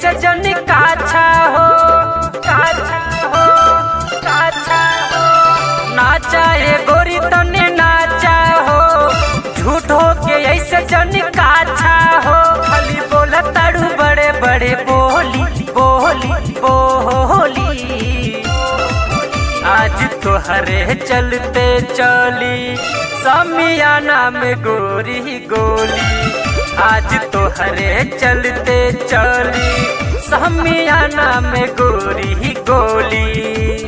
ऐसे जन काछा हो काछा हो काछा हो नाचा ए गोरी तने नाचा हो झूठो के ऐसे जन काछा हो खाली बोला ताड़ू बड़े बड़े बोली बोली बोली आज तो हरे चलते चली समियाना में गोरी गोली आज तो हरे चलते चली समियाना में गोरी गोली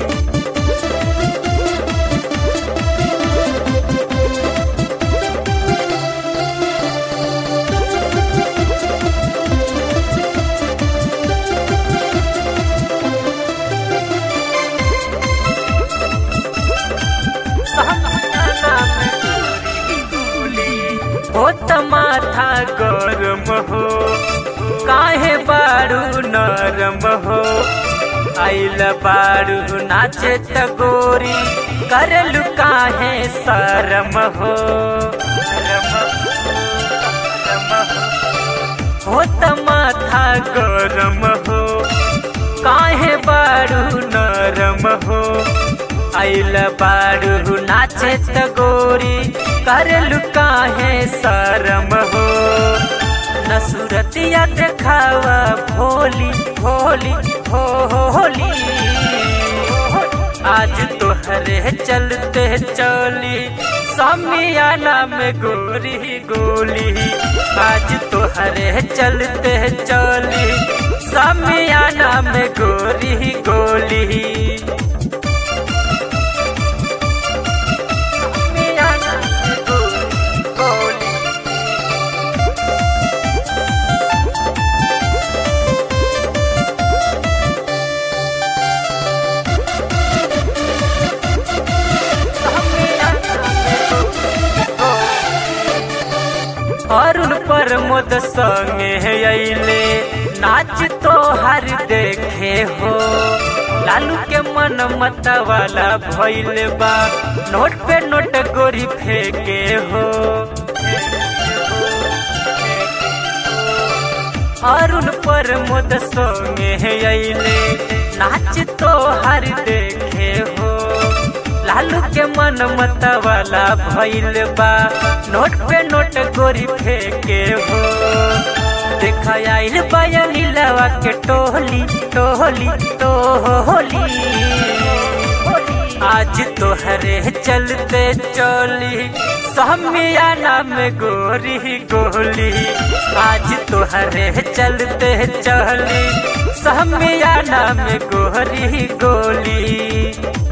हो त माथा गरम हो काहे बारू नरम हो आइल बारू नाचे त गोरी करलु काहे शरम हो शरम हो, शरम हो। हो त माथा गरम हो काहे बारू नरम हो आइल बारू नाचे त गोरी करलु काहे शरम हो न सूरतिया देखावा भोली भोली हो होली आज तो हरे चलते चली समियाना में गोरी गोली आज तो हरे चलते चली समियाना में गोरी गोली अरुण प्रमोद संगे अइले नाच तो हर देखे हो लालू के मन मत वाला भइल बा नोट पे नोट गोरी फेंके हो अरुण प्रमोद संगे अइले नाच तो हर देखे हो लालू के मन मत वाला भइल बा नोट पे नोट गोरी फेंके हो देखा आइल बयानी लवा के टोली टोली टोली आज तो हरे चलते चली समियाना में गोरी गोली आज तो हरे चलते चली समियाना में गोरी गोली